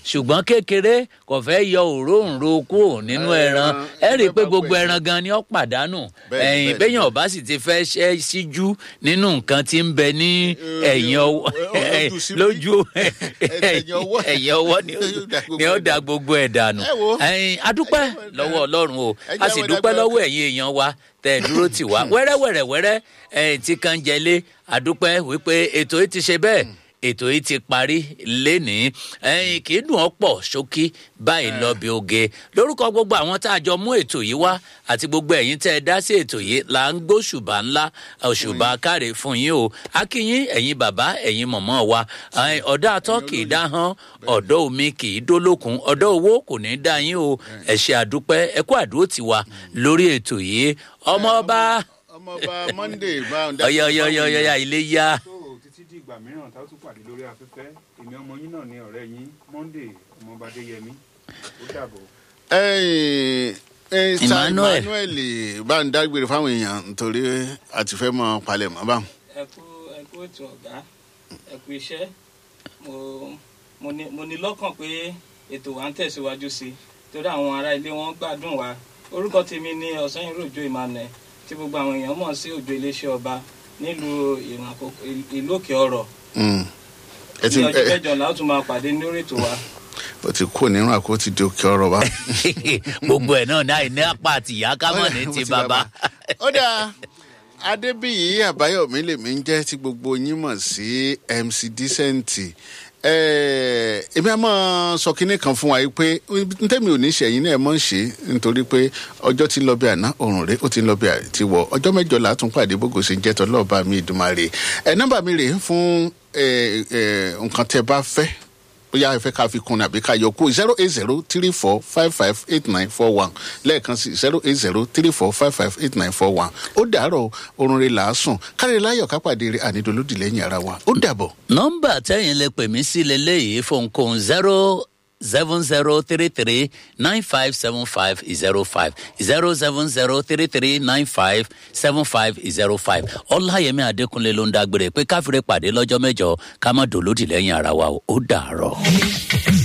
ṣùgbọ́n kékeré kò fẹ́ yọ òróǹro kúrò nínú ẹran ẹ rí i pé gbogbo ẹran gan ni ó pàdánù Bẹ́ẹ̀ni, ẹ̀yìn bẹ́ẹ̀ni. bẹ́yìn ọ̀bá sì ti fẹ́ ṣẹ́ síjú nínú nǹkan tí ń bẹ ní ẹ̀yìn ọwọ́ ojú síbí. lójú Ẹ̀yìn ọwọ́. ẹ̀yìn ọwọ́ ni ó- ni ó da gbogbo ẹ̀ dànù Ẹ wo. ẹ̀yìn adúpẹ́ lọ́wọ́ ọlọ́run o Ẹ a jẹ́ sì àwọn dúpẹ́ ẹ̀dá lọ́wọ́ ẹ̀yin èèyàn wa tẹ̀ ẹ́ dúró tì wá wẹ́rẹ́wẹ́rẹ́wẹ́rẹ́ ẹ̀yìn tí kan jẹlé adúpẹ́ wípé ètò yìí ti ṣe bẹ́ẹ̀ ètò yìí ti parí lénìí ẹ̀yìn kì í dùn ọ́ pọ̀ ṣókí báyìí lọ bí oge lórúkọ gbogbo àwọn tá a jọ mú ètò yìí wá àti gbogbo ẹ̀yin tẹ́ ẹ dá sí ètò yìí là ń gbóṣùbà ńlá òṣùbà káre fún yín o akínyín ẹ̀yin bàbá ẹ̀yin mọ̀mọ́ wa ẹ̀yin ọ̀dọ́ atọ́ kì í dá hán ọ̀dọ́ omi kì í dólókun ọ̀dọ́ owó kò ní í dá yín o ẹ ṣé àdúpẹ́ ẹ kú àdúró tiwa lórí ètò yìí ọmọ ọba ọmọọba monday bá ń ọyọyọyọyọ ilé yá tó títí di ìgbà mìíràn tá a tún pàdé lórí afẹ́fẹ́ èmi ọmọ yín náà ni ọ̀rẹ́ yín monday ọmọọba adéyẹmí ó dàbọ̀. ẹyìn ẹyìn sa Emmanuel. emmanuel bá ń dágbére fáwọn èèyàn nítorí àti fẹ́ mọ palẹ̀ mọ́ báwọn. ẹ kú ẹ kú ètò ọ̀gá ẹ kú iṣẹ́ mo mo ní mo ní lọ́kàn pé ètò wa ń tẹ̀síwájú sí i torí àwọn ará ilé wọn gbádùn wa orúkọ tèmi ní ọ̀sán òjò emmanuel tí gbogbo àwọn èèyàn mọ̀ sí òjò iléeṣẹ́ ọba nílùú ìrìn àkókò ìlú òkè ọ̀rọ̀ Mm. ẹ ti ní ọjọ́ ẹ mẹ́jọ la ó tún máa pàdé lórí ètò wa o ti kó nínú àkó ti di òkè ọ̀rọ̀ bá. gbogbo ẹ̀ náà náà ní apá àti ìyá kámọ̀ ní ti bàbá. ó dáa adébíyí àbáyọmí lèmi ń jẹ́ tí gbogbo yín mọ̀ sí mc decent Eh, èmi á máa sọ kinní kan fún wa yìí pé ntẹ́mi ò ní ṣẹ̀yìn náà ẹ̀ mọ̀ ń ṣe nítorí pé ọjọ́ ti ń lọ bí àná òrùn rẹ̀ ó ti ń lọ bí àti wọ̀ ọjọ́ mẹ́jọ là á tún pàdé bógo ṣe ń jẹ́ tọ́lọ́ọ̀bá mi ìdùmarè ẹ̀ nọ́mbà mi rè é fún eh, eh, nǹkan tẹ́ bá fẹ́ bóyá ẹ fẹ́ ká fi kun ní àbí ká yọ kú zero eight zero three four five five eight nine four one lẹ́ẹ̀kan sí zero eight zero three four five five eight nine four one ó dàárọ̀ orun rẹ̀ làásùn kárí láyọ̀ kápàdé rẹ̀ ànídolódì lẹ́yìn ara wa ó dàbọ̀. nọmba tẹyin lè pè mí sí leléyìí fóònkóhun zero seven zero three three nine five seven five zero five zero seven zero three three nine five seven five zero five ọláyẹmí adékúnlé ló ń dágbére pé káfíńrè pàdé lọ́jọ́ mẹ́jọ ká má dòlódì lẹ́yìn ara wa o. ó dàárọ̀.